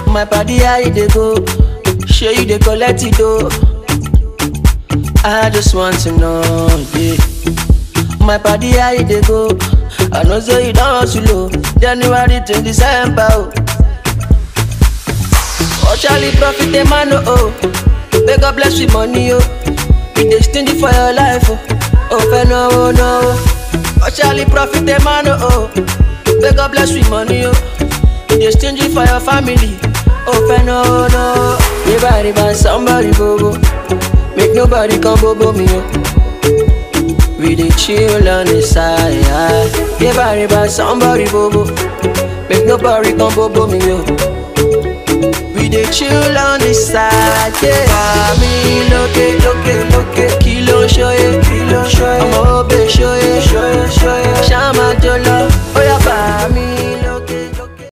My body how you dey go? Sure you dey collect it though. I just want to know, yeah. My body how you dey go? I know say you don hustle oh. January to December oh. Oh Charlie profit a man oh oh. May God bless with money oh. You dey stingy for your life oh. Oh fẹ́ no no. Oh Charlie profit a man oh oh. May God bless with money oh. You dey stingy for your family. Oh fẹ́ no no. Riba riba somebody bobo. Make nobody come bobo me oh. We dey chill on the side. Riba riba somebody bobo. Make nobody come bobo me oh. We dey chill on the side. Yeah. Mi lókè lókè lókè kí ló ń ṣóyè kí ló ń ṣóyè ọmọ òbè ṣóyè ṣóyè ṣóyè ṣáàmà jọlọ